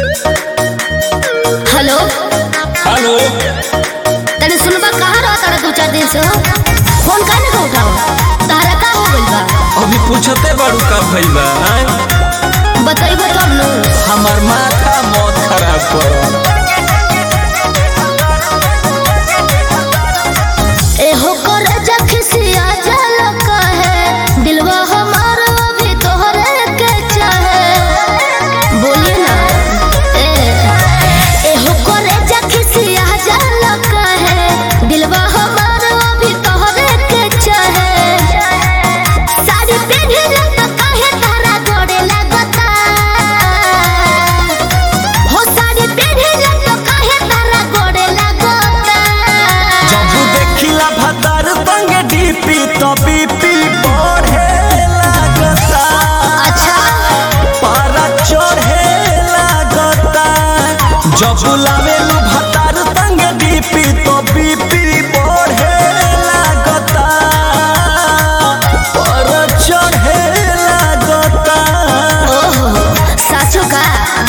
Hello hello तने सुनबा कहाँ रहा तारा दो चार दिन से हो फोन काहे ना उठाओ तारा का हो गइल बा अभी पूछते बारू का भइल बा आय? बतइबो तब नु हमार माथा मौत खराब कर एहो कर जखसिया जल कहे दिलवा हमारा अभी तोहरे के चाहे बोलिए ना ए एहो कर जखसिया जल कहे दिलवा हमारा अभी तोहरे के चाहे साड़ी पहनले तो काहे तारा गोड़े लगता हो साड़ी पहनले तो काहे तारा गोड़े लगता जब देखिला भतार संग डीपी तो बीपी बढ़े लागता अच्छा पारा चढ़े लागता जब लावेलू भतार संग डीपी तो बीपी बढ़े लागता पारा चढ़े लागता ओहो साचो का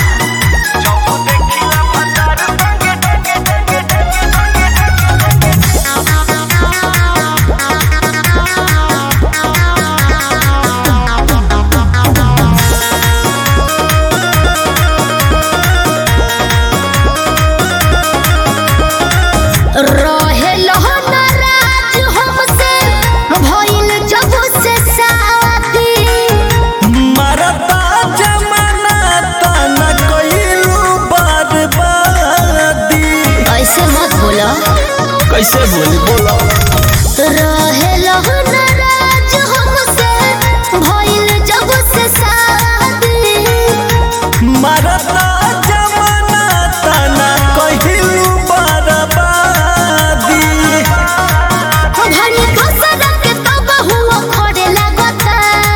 रहे नाराज हमसे भइल जब से शादी मरता जमाना तना कइलू बर्बादी ऐसे मत बोलो कैसे बोली बोलो रहे नाराज हमसे भइल जब से शादी मरता जमाना तना कइलू बर्बादी भनी दोसर के तब हुआ खड़े लगता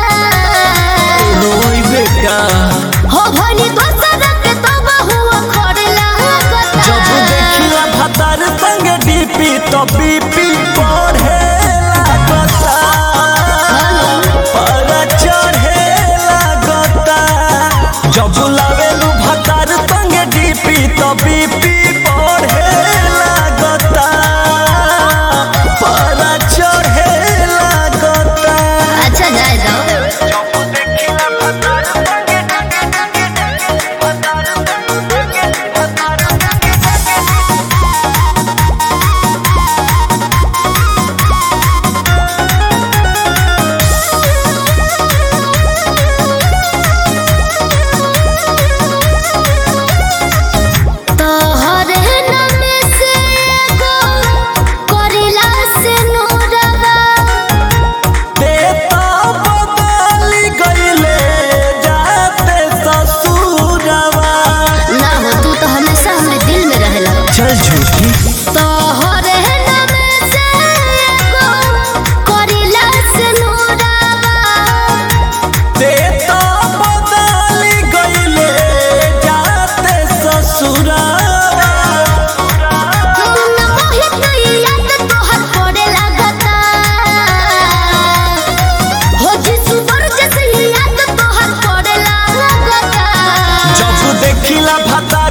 रोई बेटा हो भनी दोसर के तब हुआ खड़े लगता जब देखिला भतार संग डीपी तो बीपी बढ़े लागता पर चढ़े लागता जब लावेलू भतार संग डीपी तो बीपी बढ़े लागता पर चढ़े लागता अच्छा जाए जाओ तोहरे नाम से एगो करिला से नूरवा देता बदल गईले जाते ससुरवा ना हो तू तो हमेशा हमरे दिल में रहेला चल झूठी तोहरे नाम से एगो करिला से नूरवा देता बदल गईले जाते ससुरवा मुन्ना मोहित याद तोहर पड़े लगता हो जिसु बरजस याद तोहर पड़े लगता जब देखिला भता